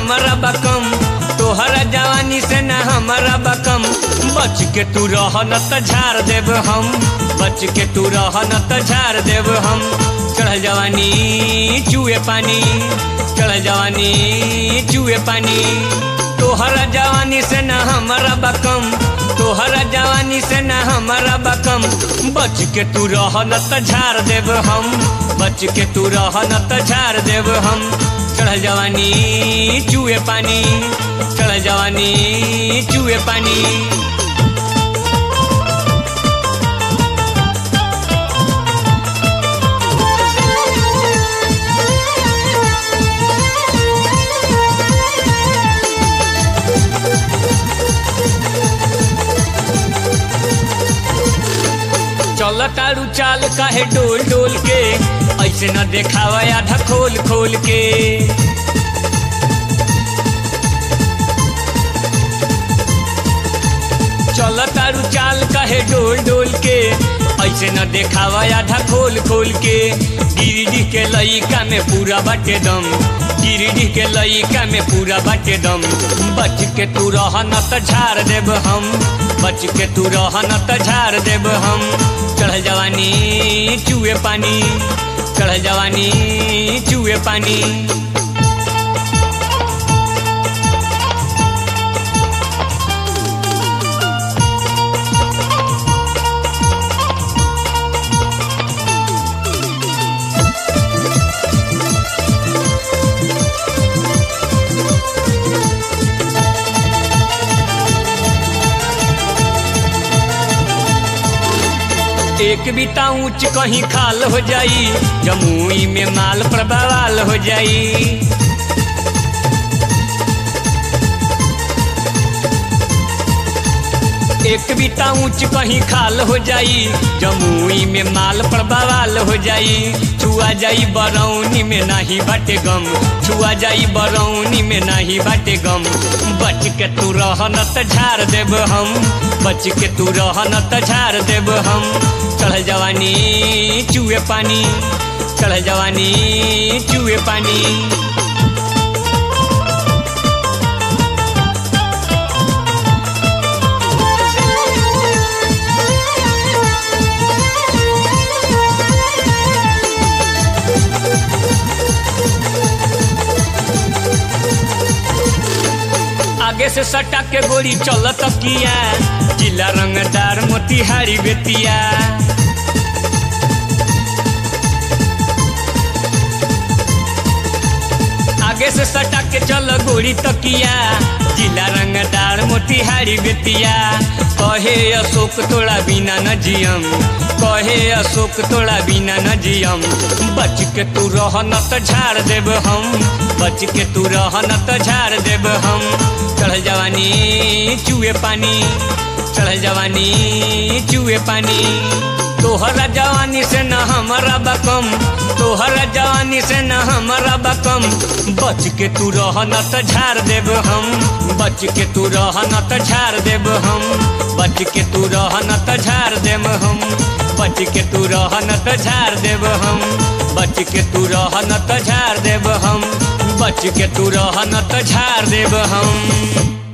हमारा बकम तोहरा जवानी से न हमारा बकम बच के तू रह न त झाड़ देब हम बच के तू रह न त झाड़ देब हम चढ़ जवानी चूहे पानी चढ़ जवानी चूहे पानी तोहरा जवानी से न हमारा बकम तोहरा जवानी से न हमारा बकम बच के तू रह न त झाड़ देब हम बच के तू रह न त झाड़ देब हम चढ़ जवानी चूहे पानी चढ़ जवानी चूहे पानी चल तारू चाल काहे डोल डोल के ऐसे न देखावा आधा खोल खोल के चल तारू चाल काहे डोल डोल के ऐसे न देखावा आधा खोल खोल के गिरिडीह के लइका में पूरा बाटे दम गिरिडीह के लइका में पूरा बाटे दम बच के तू रह न त झाड़ देब हम बच के तू रह न त झाड़ देब हम चढ़ जवानी चूहे पानी चढ़ जवानी चूहे पानी एक बीता ऊंच कहीं खाल हो जाई जमुई में माल पर बवाल हो जाई एक बीता ऊंच कहीं खाल हो जाई जमुई में माल पर बवाल हो जाई छुआ जाई बरौनी में नहीं बाटे गम छुआ जाई बरौनी में नहीं बाटे गम बच के तू रह न त झाड़ देब हम बच के तू रह न त झाड़ देब हम चढ़ जवानी चूहे पानी चढ़ जवानी चूहे पानी आगे से सटा के गोली चलत किया जिला रंगदार मोतिहारी बेतिया आगे से सटा के चल गोली तकिया जिला रंगदार मोतिहारी बेतिया कहे अशोक तोड़ा बिना न जियम कहे अशोक तोड़ा बिना न जियम बच के तू रह न त झाड़ देब हम बच के तू रह न त झाड़ देब हम चढ़ जवानी चूहे पानी चढ़ जवानी चूहे पानी तोहरा जवानी से न हमारा बकम तोहरा जवानी से न हमारा बकम बच के तू रह न त झाड़ देब हम बच के तू रह न त झाड़ देब हम बच के तू रह न त झाड़ देब हम बच के तू रह न त झाड़ देब हम बच के तू रह न त झाड़ देब हम बच के तू रह न त झाड़ देब हम